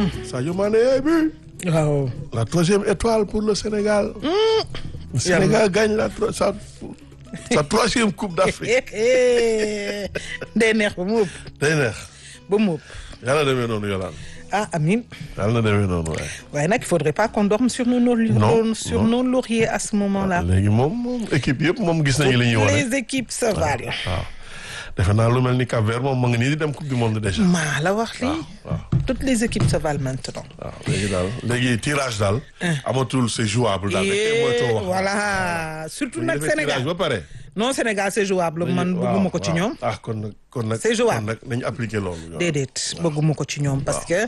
Sadio Mané yaay bi waaw. la troisième étoile pour le Sénégal. Le Sénégal gagne la tro- sa sa troisième coupe d'Afrique. day neex ba mu ëpp day neex ba mu ëpp yàlla na demee noonu Yolande ah amin yàlla na demee noonu waaye. waaye nag il faudrait pas qu'on dorme sur nos lauriers Non, sur non. nos lauriers à ce moment-là. léegi moom moom équipe yëpp moom gis nañu li ñuy wane. les équipes se valent. waaw defe naa lu mel ni Cap Vert moom ma ngi nii di dem coupe du monde déjà. maa la wax lii. waaw toutes les équipes se valent maintenant. waaw léegi daal léegi tirage daal. amatul c'est jouable daal. dañ koy moytoo wax. voilà surtout bu ñu nag defee tirage Sénégal ba pare. non Sénégal c'est jouable man waaw, bëgguma ko ci waaw. ñoom. ah kon nag kon nag. C'est jouable. kon nag nañu appliquer loolu. déedéet bëgguma ko ci ñoom parce que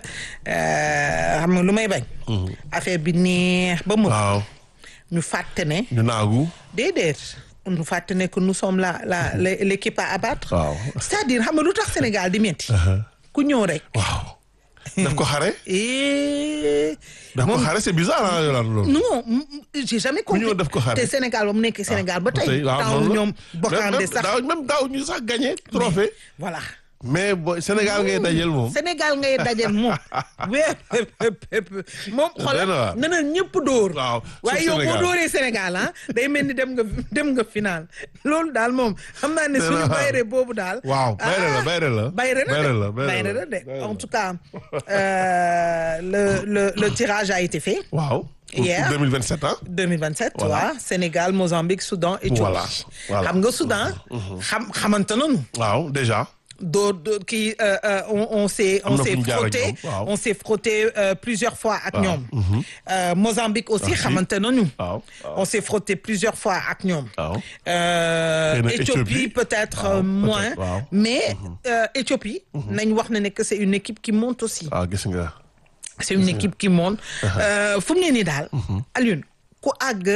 euh, xam nga lu may bañ. affaire bi neex ba mu. waaw ñu fàtte ne. ñu naagu. déedéet ñu fàtte ne que nous sommes la la la- l'équipe à abattre. waaw. c'est-à-dire xam nga lu tax Sénégal di metti ku ñëw rek. waaw. daf ko xare. et daf ko xare c'est bizarre ah Yolande loolu. non m- m- j'ai jamais compris ñëw def ko xare. te Sénégal ba mu nekk Sénégal ba tey waaw taw noonu la. ñoom bokkaande Même- sax daaw même daaw ñu sax gagné trophée voilà mais bo Sénégal ngay dajel moom. Sénégal ngay dajel moom wee moom Doy na xoolal waar. na na ñëpp dóor waaw waaye yow boo dóoree Sénégal ah day mel ni dem nga dem nga final loolu daal moom xam naa ne Doy na suñu waar. bayre boobu daal waaw bayre la ah, bayre la. bayre na bayre de la bayre bayre la. na de Bayre la. en tout cas euh, le le le tirage a été fait waaw. pour Hier. 2027 ah. 2027 Voilà. waaw Sénégal Mozambique Soudan Éthiopie Voilà, voilà. xam nga Soudan xam xamante nañu waaw déjà. doo doo kii euh, euh, on on s'est Am on na fu s'est ñu jaar ak frotté ñoom, waaw. on s'est frotté euh, plusieurs fois ak ñoom Euh, Mozambique aussi Aussi. xamante nañu waaw waaw. on s'est frotté plusieurs fois ak ñoom waaw. Euh, Xëy na Éthiopie Éthiopie. peut-être Waaw, euh, moins peut-être, waaw. mais euh, Éthiopie nañ wax ne ne que c'est une équipe qui monte aussi waaw gis nga. c'est une équipe qui monte Euh, fu mu ne nii daal Alioune ku àgg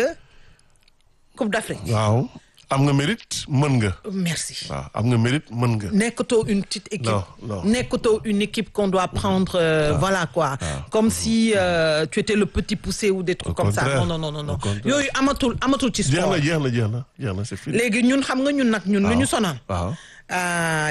Coupe d'Afrique waaw am nga mérite mën nga. merci waaw am nga mérite mën nga. nekkatoo une petite équipe Non, non. nekkatoo une équipe qu'on doit prendre euh, voilà quoi comme si euh, tu étais le petit poussé ou des trucs Au comme ça contraire. non non non non Au contraire. yooyu amatul amatul ci jeex sport na jeex na jeex na jeex na c'est fini. léegi ñun xam nga ñun nag ñun lu ñu sonal waaw. ah